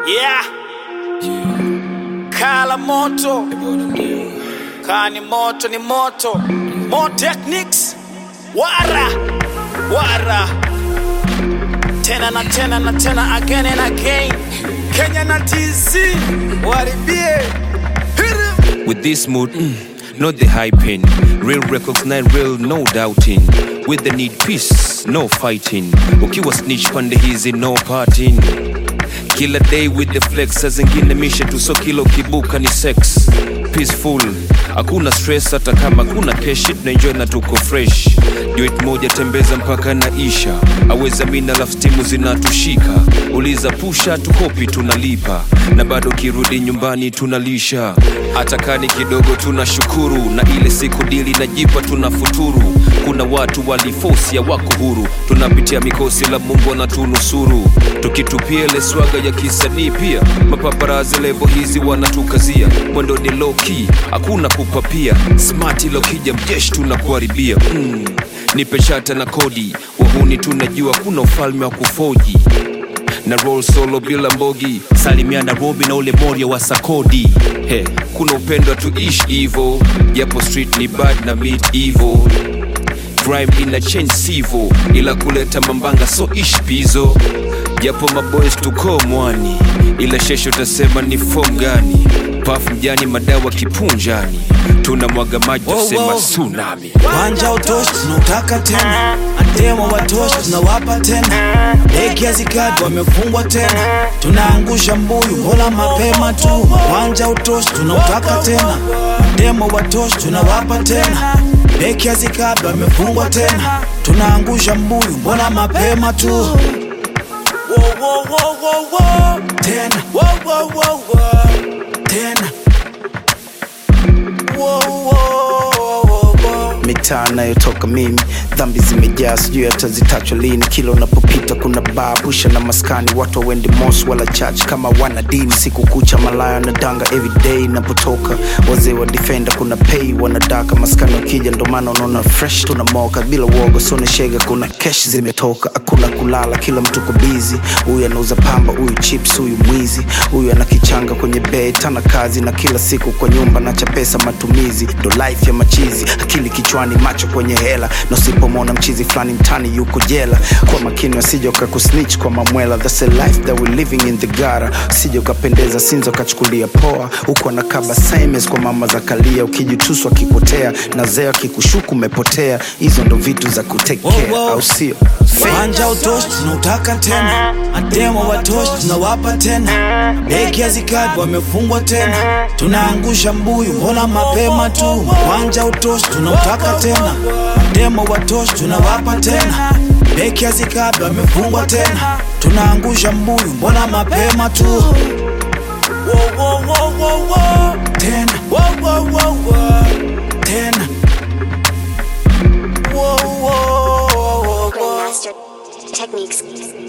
Yeah. Kala moto. Kani moto ni moto. More techniques. Wara. Wara. Tena na tena na tena again and again. Kenya na TZ. Waribie. Hit it. With this mood, mm, not the hyping. Real recognize real, no doubting. With the need peace, no fighting. Ukiwa snitch pande hizi, no parting. Kila day with the flex, saa zingine mishe tu, so kila ukibuka ni sex. Peaceful, hakuna stress, hata kama kuna keshi, tunaenjoy na tuko fresh. Duet moja tembeza mpaka naisha, aweza mina laf stimu zinatushika. Uliza pusha tukopi tunalipa, na bado kirudi nyumbani tunalisha. Hata kani kidogo tunashukuru, na ile siku dili najipa tunafuturu. Kuna watu walifosi wako huru, tunapitia mikosi la Mungu anatunusuru. Tukitupia ile swaga ya kisanii pia, mapaparazi levo hizi wanatukazia. Mwendo ni low key, hakuna kupapia. Smart ilo kija mjeshi tunakuharibia. Mm. Nipe shata na kodi, wahuni tunajua kuna ufalme wa kufoji na roll solo bila mbogi salimia nairobi na ule moria wa sakodi he kuna upendo tuishi hivo japo street ni bad na meet evil crime ina change sivo ila kuleta mambanga so ish pizo japo maboys tuko mwani ila shesho tasema ni fom gani paf mjani madawa kipunjani tuna mwaga maji Wow, tasema wow. tsunami Wanja utoshi tunautaka tena, ademo watoshi tunawapa tena, beki hazikadi wamefungwa tena, tunaangusha mbuyu hola mapema tu. Wanja utoshi tunautaka tena, ademo watoshi tunawapa tena, beki hazikadi wamefungwa tena, tunaangusha mbuyu mbona mapema tu. Wo, wo, wo, wo, wo. Tena wo, wo, wo, wo. tena Wo, wo, wo, wo, wo. mitaa nayotoka mimi dhambi zimejaa sijui hata zitachwa lini kila unapopita kuna baa pusha na maskani watu wawendi mos wala church kama wana dini siku kucha malaya na danga everyday napotoka wazee wa defender kuna pay wanadaka maskani wakija ndo maana unaona fresh tunamoka bila uoga sone shega kuna kesh zimetoka hakuna kulala kila mtu ko bizi huyu anauza pamba huyu chips huyu mwizi huyu ana kichanga kwenye bed tana kazi na kila siku kwa nyumba nacha pesa matumizi ndo life ya machizi akili kichwani macho kwenye hela na usipomwona mchizi fulani mtani yuko jela kwa makini wasije ukakusnitch kwa mamwela That's a life that we living in the gara usije ukapendeza sinzo kachukulia poa huku anakaba simes kwa mama za kalia ukijituswa akipotea na zeo akikushuku umepotea hizo ndo vitu za kutekea Wow, wow. au sio Wanja utoshi tunautaka tena, ademo watoshi tunawapa tena, beki hazikadi wamefungwa tena, tunaangusha mbuyu mbona mapema tu. Wanja utoshi tunautaka tena, ademo watoshi tunawapa tena, beki hazikadi wamefungwa tena, tunaangusha mbuyu mbona mapema tu. Wo, wo, wo, wo, wo. Tena wo, wo, wo, wo. tena wo, wo, wo, wo, wo. Grandmaster Techniques.